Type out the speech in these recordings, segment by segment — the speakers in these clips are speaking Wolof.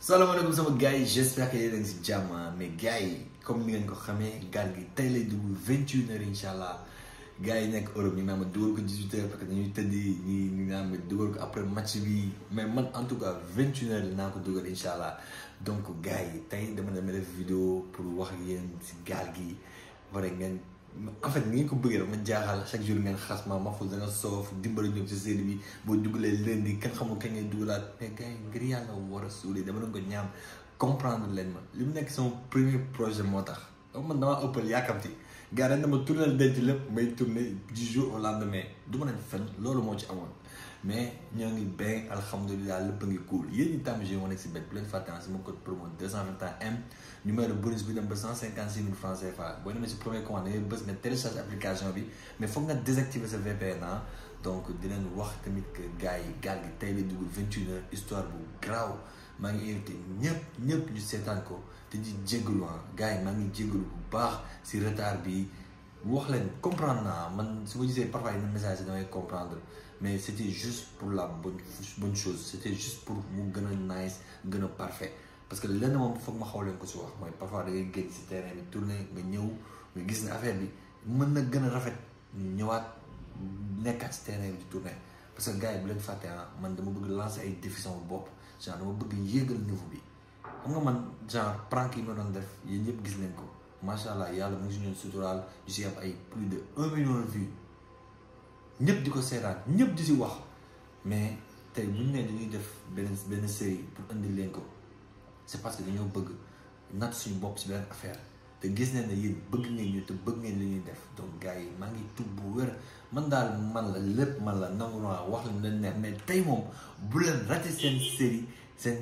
salaamaaleykum sama gars yi j'espère que yéen a ngi si jàmm mais gars yi comme ni ngeen ko xamee gaal gi tey lay dugg vingt une heures incha allah gars yi nekk Europe ñu naan ma dugal ko dix huit heures parce que dañuy tëddi ñi ñu naan ma dugal ko après match bi mais man en tout cas vingt une heures naa ko dugal incha allah donc gars yi tey dama dama def vidéo pour wax ak yéen si gaal gi bare ngeen en fait ni ngeen ko bëggee dama jaaxal chaque jour ngeen xas ma Mahfouz da nga soof dimbali ñoom si série bi boo dugalee lundi kenn xamul kañ ngay dugalaat mais gars yi ngir yàlla war a suulee dama doon ko ñaam comprendre leen ma li mu nekk sama premier projet moo tax man damaa ëppal yaakamti gars dañ dama tourné denc lépp may tourné du jour au lendemain du ma leen fen loolu moo ci amoon mais ñoo ngi bien alhamdulilah lépp a ngi cool yéen ñi tàmm jeu moo nekk si bet bu leen fàtte sama code promo 221 M numéro bonus bi dem ba 156 000 francs CFA boo demee si premier commande da ngay bës nga télécharge application bi mais foog nga désactiver sa VPN ah donc di leen wax tamit que gars yi gaal gi tey la dugg 21 heures histoire bu graaw maa ngi invité ñëpp ñëpp ñu seetaan ko te di jégalu ah gars yi maa ngi jégalu bu baax si retard bi wax leen comprendre naa man su ma gisee parfois yenn message yi damay comprendre mais c' était juste pour la bonne bonne chose c' était juste pour mu gën a nice gën a parfait parce que lenn moom foog ma xaw leen ko si wax mooy parfois da ngay génn si terrain bi tourné nga ñëw nga gis ne affaire bi mën na gën a rafet ñëwaat nekkaat si terrain bi di tourné parce que gars yi bu leen fàtte ah man dama bëgg lancer ay défis sama bopp genre dama bëgg yéegal niveau bi xam nga man genre prank yi ma doon def yéen ñëpp gis nañ ko macha allah yàlla mu ngi si ñoon suturaal ñu si am ay plus de un million de vues ñëpp di ko seetaan ñëpp di si wax mais tey bu ñu nee dañuy def benn benn série pour indi leen ko c'est parce que dañoo bëgg natt suñu bopp si benn affaire te gis nañ ne yéen bëgg ngeen ñu te bëgg ngeen li ñuy def donc gars yi maa ngi tub bu wér man daal man la lépp man la nangu naa wax leen leen neex mais tey moom bu leen raté seen série seen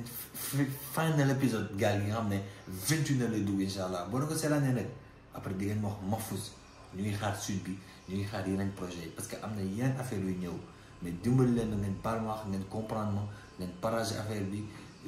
final épisode gars yi nga xam ne vingt une heures lay dugg incha allah boo na ko seetaanee nag après di ngeen ma wax Mahfouz ñu ngi xaar suite bi ñu ngi xaar yeneen projet yi parce que am na yeneen affaire yu ñëw mais dimbali leen na ngeen baal ma wax ngeen comprendre ma ngeen partager affaire bi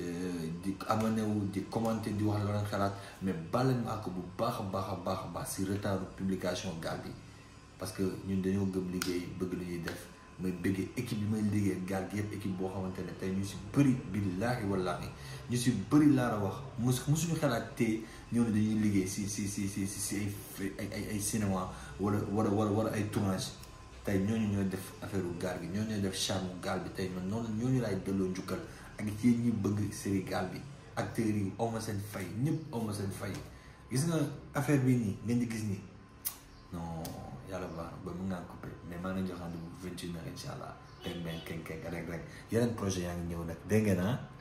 di abonné wu di commenter di wax loo leen xalaat mais baal leen ma ak bu baax a baax a baax a baax si retard publication gaal bi parce que ñun dañoo gëm liggéey bëgg lu ñuy def may bëggee équipe bi may liggéey gaal gi yëpp équipe boo xamante ne tey ñu si bëri billaahi wallaahi ñu si bëri laa la wax mos mosuñu xalaat te ñoo ne dañuy liggéey si si si si si ay ay ay cinéma wala wala wala wala ay tournage tey ñooñu ñooy def affaire u gaal gi ñooñu ñooy def charme gaal bi tey man noonu ñooñu laay delloo njukkal ak ci ñi bëgg série gaal bi acteurs yi awma seen fay ñëpp awma seen fay gis nga affaire bi nii ngeen di gis nii non yàlla baax na ba mun ngaa coupé mais maa ngi jox rendez-vous vingt une heures incha allah teg benn kenn kenn rek rek yeneen projet yaa ngi ñëw nag dégg ngeen ah